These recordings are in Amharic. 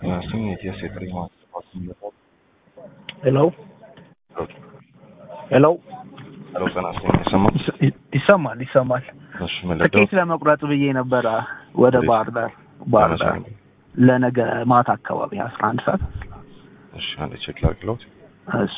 ስም የቲኤስ የጥሪ ማስተባበያ ሄሎ ሄሎ ሄሎ ጤና ይስጥልኝ ይሰማል? ይሰማል ይሰማል። እሺ ምን ልደው ትኬት ለመቁረጥ ብዬ ነበረ ወደ እንዴት? ባህር ዳር ባህር ዳር ለመቼ? ለነገ ማታ አካባቢ አስራ አንድ ሰዓት እሺ አንዴ ቼክ ላድርግልዎት። እሱ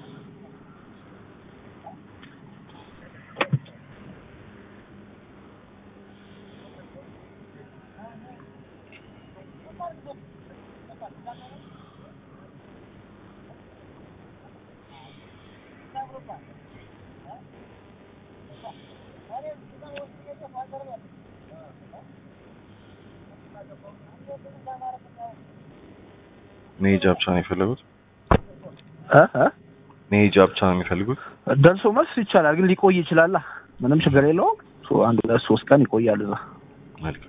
መሄጃ ብቻ ነው የፈለጉት? እ እ መሄጃ ብቻ ነው የሚፈልጉት? ደርሶ መልስ ይቻላል፣ ግን ሊቆይ ይችላል። ምንም ችግር የለውም። ሶ- አንድ ሁለት ሶስት ቀን ይቆያል እዛ። መልካም።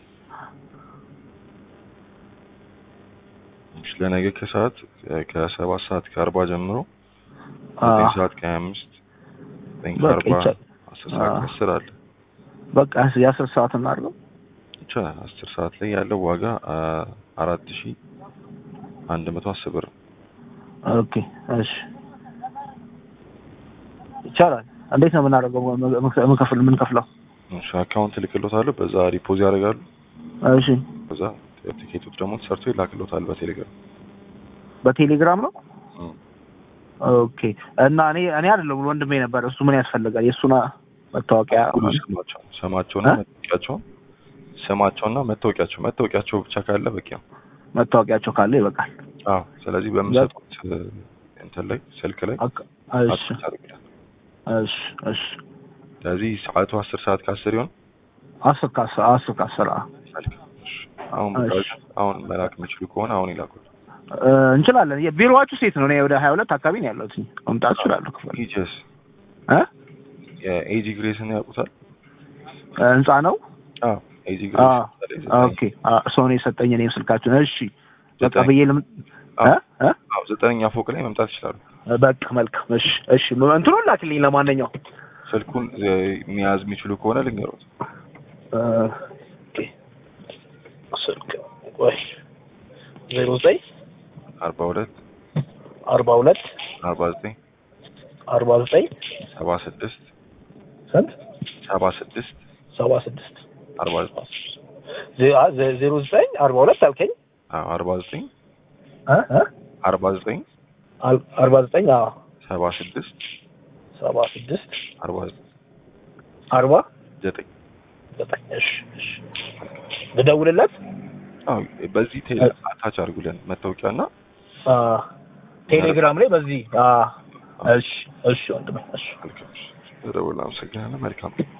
እሺ ለነገ ከሰዓት ከሰባት ሰዓት ከአርባ ጀምሮ ዘጠኝ አዎ፣ ሰዓት ከሀያ አምስት ዘጠኝ በቃ ከአርባ ይቻላል። አስር ሰዓት አዎ። ከአስር አለ በቃ የአስር ሰዓት እናድርገው። ይቻላል። አስር ሰዓት ላይ ያለው ዋጋ አ- አራት ሺ አንድ መቶ አስር ብር ነው። ኦኬ እሺ፣ ይቻላል። እንዴት ነው የምናደርገው? ምንከፍል ምንከፍለው? እሺ አካውንት ልክሎታለሁ። በዛ ሪፖዝ ያደርጋሉ። እሺ፣ በዛ ቲኬቶች ደግሞ ተሰርቶ ይላክሎታል በቴሌግራም በቴሌግራም ነው። እም። ኦኬ እና እኔ እኔ አይደለም ወንድሜ ነበር። እሱ ምን ያስፈልጋል? የእሱን መታወቂያ ሁሉ ስማቸው ስማቸውና እ? መታወቂያቸውን ስማቸውና መታወቂያቸው መታወቂያቸው ብቻ ካለ በቂ ነው። መታወቂያቸው ካለ ይበቃል። አዎ ስለዚህ በምሰጡት እ፣ እንትን ላይ ስልክ ላይ አቅ- እሺ አትች አድርጉልኝ። እሺ እሺ ስለዚህ ሰዓቱ አስር ሰዓት ከአስር ይሆን አስር ከአስር አስር ከአስር አዎ። መልካም። እሺ አሁን እሺ። በቃ አሁን መላክ የሚችሉ ከሆነ አሁን ይላኩል። እ፣ እንችላለን። የቢሮዋችሁ ሴት ነው? እኔ ወደ ሀያ ሁለት አካባቢ ነው ያለሁት። መምጣት እችላለሁ። ክፍል ኢጀስ እ የኤጂ ግሬስን ያውቁታል? እ፣ ህንጻ ነው። አዎ ኤጂ አ ግሬስ ኦኬ አ ሰው ነው የሰጠኝ እኔም ስልካችሁን። እሺ በቃ ዘጠኝ- ብዬ ልም እ እ አዎ ዘጠነኛ ፎቅ ላይ መምጣት ይችላሉ። በቃ መልካም። እሺ እሺ እንትኑን ላክልኝ። ለማንኛውም ስልኩን እ፣ መያዝ የሚችሉ ከሆነ ልንገሩት። እ፣ ኦኬ ስልክ ወይ ዜሮ ዘጠኝ አርባ ሁለት አርባ ሁለት አርባ ዘጠኝ አርባ ዘጠኝ ሰባ ስድስት ስንት ሰባ ስድስት ሰባ ስድስት አርባ ዘጠኝ ዜ- አ- ዜ- ዜሮ ዘጠኝ አርባ ሁለት አልከኝ አዎ አርባ ዘጠኝ እ እ አርባ ዘጠኝ አል- አርባ ዘጠኝ አዎ ሰባ ስድስት ሰባ ስድስት አርባ ዘጠኝ አርባ ዘጠኝ ዘጠኝ እሺ እሺ ልደውልለት አዎ በዚህ ቴሌ አታች አድርጉልን መታወቂያና አ ቴሌግራም ላይ በዚህ አ እሺ እሺ ወንድሜ እሺ መልካም። ደውል። አመሰግናለሁ። መልካም